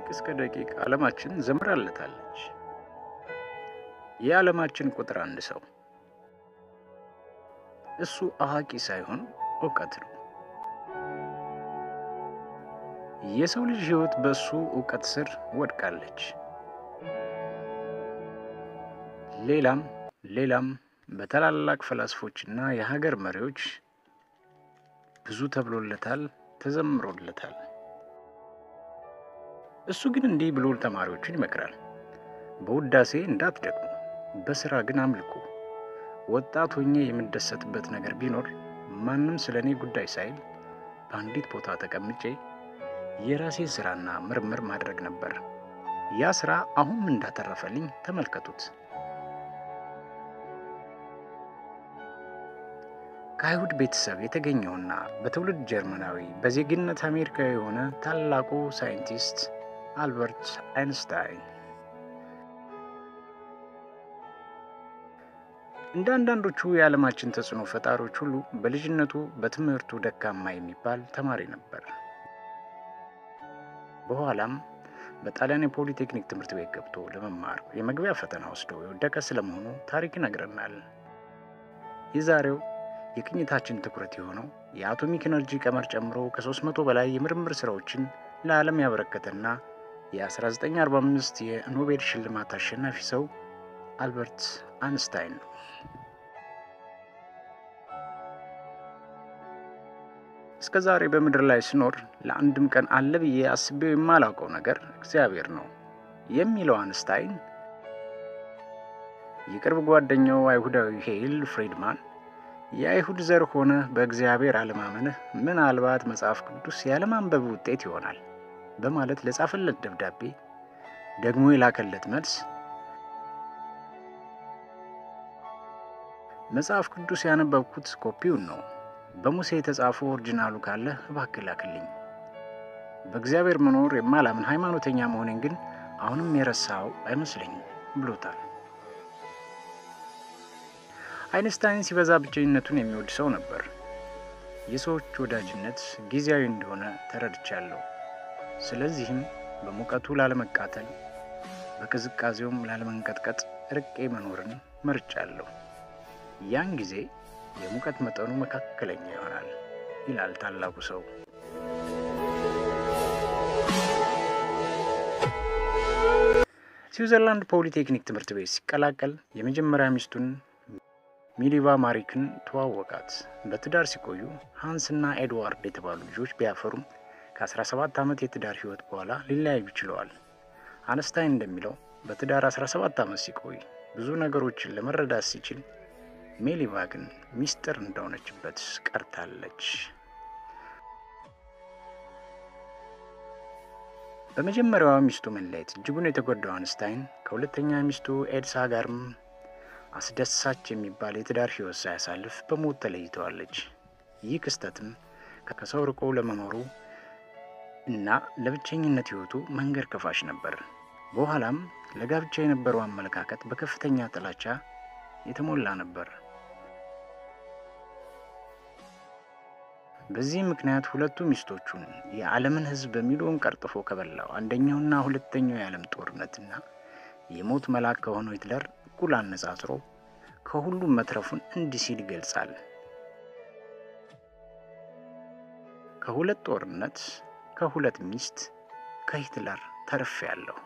እስከ ደቂቅ ዓለማችን ዘምራለታለች። የዓለማችን ቁጥር አንድ ሰው እሱ አዋቂ ሳይሆን እውቀት ነው። የሰው ልጅ ሕይወት በእሱ እውቀት ስር ወድቃለች። ሌላም ሌላም በታላላቅ ፈላስፎችና የሀገር መሪዎች ብዙ ተብሎለታል፣ ተዘምሮለታል። እሱ ግን እንዲህ ብሎ ተማሪዎቹን ይመክራል። በውዳሴ እንዳትደግሙ፣ በሥራ ግን አምልኩ። ወጣት ሆኜ የምደሰትበት ነገር ቢኖር ማንም ስለ እኔ ጉዳይ ሳይል በአንዲት ቦታ ተቀምጬ የራሴን ሥራና ምርምር ማድረግ ነበር። ያ ሥራ አሁን እንዳተረፈልኝ ተመልከቱት። ከአይሁድ ቤተሰብ የተገኘውና በትውልድ ጀርመናዊ በዜግነት አሜሪካዊ የሆነ ታላቁ ሳይንቲስት አልበርት አይንስታይን እንደ አንዳንዶቹ የዓለማችን ተጽዕኖ ፈጣሪዎች ሁሉ በልጅነቱ በትምህርቱ ደካማ የሚባል ተማሪ ነበር። በኋላም በጣሊያን የፖሊቴክኒክ ትምህርት ቤት ገብቶ ለመማር የመግቢያ ፈተና ወስዶ የወደቀ ስለመሆኑ ታሪክ ይነግረናል። የዛሬው የቅኝታችን ትኩረት የሆነው የአቶሚክ ኤነርጂ ቀመር ጨምሮ ከ300 በላይ የምርምር ሥራዎችን ለዓለም ያበረከተና የ1945 የኖቤል ሽልማት አሸናፊ ሰው አልበርት አንስታይን ነው። እስከ ዛሬ በምድር ላይ ስኖር ለአንድም ቀን አለ ብዬ አስቤው የማላውቀው ነገር እግዚአብሔር ነው የሚለው አንስታይን የቅርብ ጓደኛው አይሁዳዊ ሄይል ፍሪድማን የአይሁድ ዘር ሆነ በእግዚአብሔር አለማመንህ ምናልባት መጽሐፍ ቅዱስ ያለማንበብ ውጤት ይሆናል በማለት ለጻፈለት ደብዳቤ ደግሞ የላከለት መልስ መጽሐፍ ቅዱስ ያነበብኩት ኮፒውን ነው። በሙሴ የተጻፈው ኦሪጂናሉ ካለ እባክህ ላክልኝ። በእግዚአብሔር መኖር የማላምን ሃይማኖተኛ መሆኔን ግን አሁንም የረሳው አይመስለኝም ብሎታል። አይንስታይን ሲበዛ ብቸኝነቱን የሚወድ ሰው ነበር። የሰዎች ወዳጅነት ጊዜያዊ እንደሆነ ተረድቻለሁ። ስለዚህም በሙቀቱ ላለመቃተል፣ በቅዝቃዜውም ላለመንቀጥቀጥ ርቄ መኖርን መርጫለሁ። ያን ጊዜ የሙቀት መጠኑ መካከለኛ ይሆናል ይላል ታላቁ ሰው። ስዊዘርላንድ ፖሊቴክኒክ ትምህርት ቤት ሲቀላቀል የመጀመሪያ ሚስቱን ሚሊቫ ማሪክን ተዋወቃት። በትዳር ሲቆዩ ሃንስና ኤድዋርድ የተባሉ ልጆች ቢያፈሩም ከ17 ዓመት የትዳር ሕይወት በኋላ ሊለያዩ ችለዋል። አንስታይን እንደሚለው በትዳር 17 ዓመት ሲቆይ ብዙ ነገሮችን ለመረዳት ሲችል ሜሊቫ ግን ሚስጥር እንደሆነችበት ቀርታለች። በመጀመሪያዋ ሚስቱ መለየት እጅጉን የተጎዳው አንስታይን ከሁለተኛ ሚስቱ ኤድሳ ጋርም አስደሳች የሚባል የትዳር ሕይወት ሳያሳልፍ በሞት ተለይተዋለች። ይህ ክስተትም ከሰው ርቆ ለመኖሩ እና ለብቸኝነት ሕይወቱ መንገድ ከፋሽ ነበር። በኋላም ለጋብቻ የነበረው አመለካከት በከፍተኛ ጥላቻ የተሞላ ነበር። በዚህ ምክንያት ሁለቱ ሚስቶቹን የዓለምን ሕዝብ በሚሊዮን ቀርጥፎ ከበላው አንደኛውና ሁለተኛው የዓለም ጦርነትና የሞት መልአክ ከሆነው ሂትለር እኩል አነጻጽሮ ከሁሉም መትረፉን እንዲህ ሲል ይገልጻል። ከሁለት ጦርነት፣ ከሁለት ሚስት፣ ከሂትለር ተርፌያለሁ።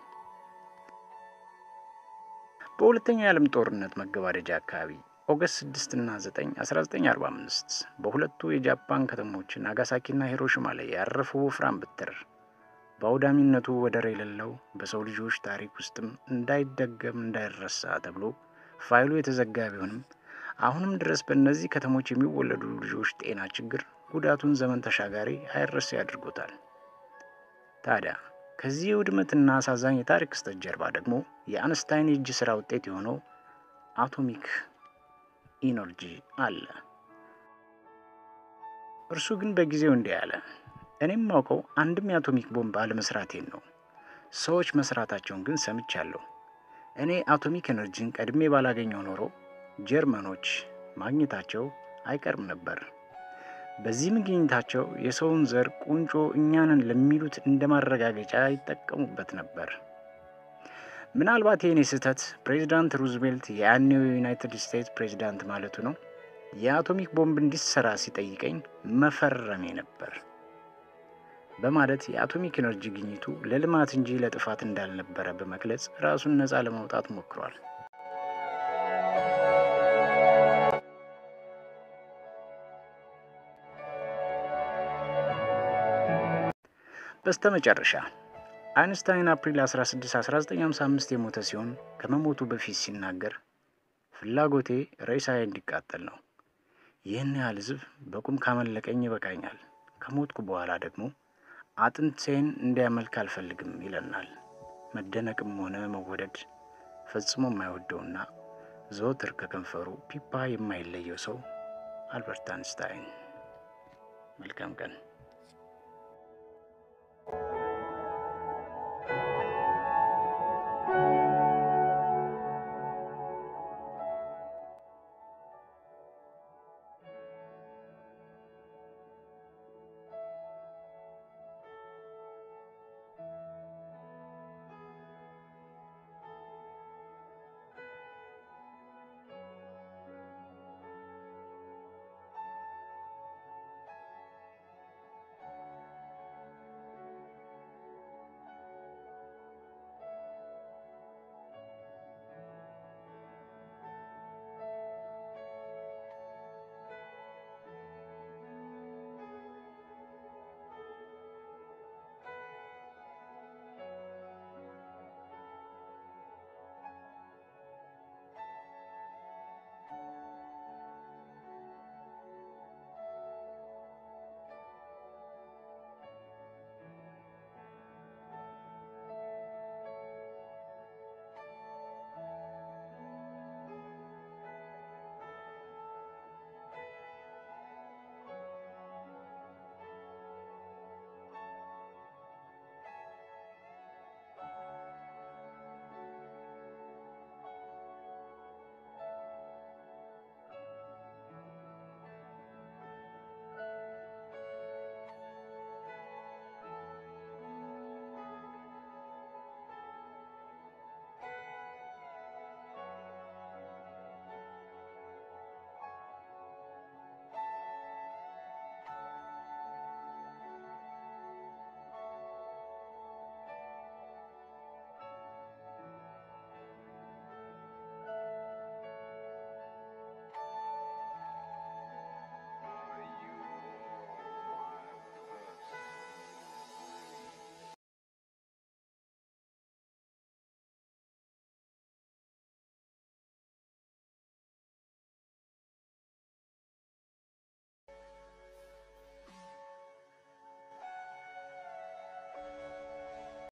በሁለተኛው የዓለም ጦርነት መገባደጃ አካባቢ ኦገስት 6 እና 9 1945 በሁለቱ የጃፓን ከተሞች ናጋሳኪና ሂሮሽማ ላይ ያረፈው ወፍራም በትር በአውዳሚነቱ ወደር የሌለው በሰው ልጆች ታሪክ ውስጥም እንዳይደገም እንዳይረሳ ተብሎ ፋይሉ የተዘጋ ቢሆንም አሁንም ድረስ በእነዚህ ከተሞች የሚወለዱ ልጆች ጤና ችግር ጉዳቱን ዘመን ተሻጋሪ አይረሴ አድርጎታል። ታዲያ ከዚህ የውድመትና አሳዛኝ የታሪክ ክስተት ጀርባ ደግሞ የአንስታይን የእጅ ሥራ ውጤት የሆነው አቶሚክ ኢነርጂ አለ። እርሱ ግን በጊዜው እንዲህ አለ። እኔም ማውቀው አንድም የአቶሚክ ቦምብ አለመስራቴን ነው። ሰዎች መስራታቸውን ግን ሰምቻለሁ። እኔ አቶሚክ ኤነርጂን ቀድሜ ባላገኘው ኖሮ ጀርመኖች ማግኘታቸው አይቀርም ነበር። በዚህ ምክንያታቸው የሰውን ዘር ቁንጮ እኛንን ለሚሉት እንደ ማረጋገጫ ይጠቀሙበት ነበር። ምናልባት የኔ ስህተት ፕሬዚዳንት ሩዝቬልት የያኔው የዩናይትድ ስቴትስ ፕሬዚዳንት ማለቱ ነው የአቶሚክ ቦምብ እንዲሰራ ሲጠይቀኝ መፈረሜ ነበር በማለት የአቶሚክ ኤነርጂ ግኝቱ ለልማት እንጂ ለጥፋት እንዳልነበረ በመግለጽ ራሱን ነፃ ለማውጣት ሞክሯል። በስተመጨረሻ አይንስታይን አፕሪል 16 1955 የሞተ ሲሆን ከመሞቱ በፊት ሲናገር ፍላጎቴ ሬሳዬ እንዲቃጠል ነው። ይህን ያህል ሕዝብ በቁም ካመለቀኝ ይበቃኛል። ከሞትኩ በኋላ ደግሞ አጥንቴን እንዲያመልክ አልፈልግም ይለናል። መደነቅም ሆነ መወደድ ፈጽሞ የማይወደውና ዘወትር ከከንፈሩ ፒፓ የማይለየው ሰው አልበርት አንስታይን። መልካም ቀን።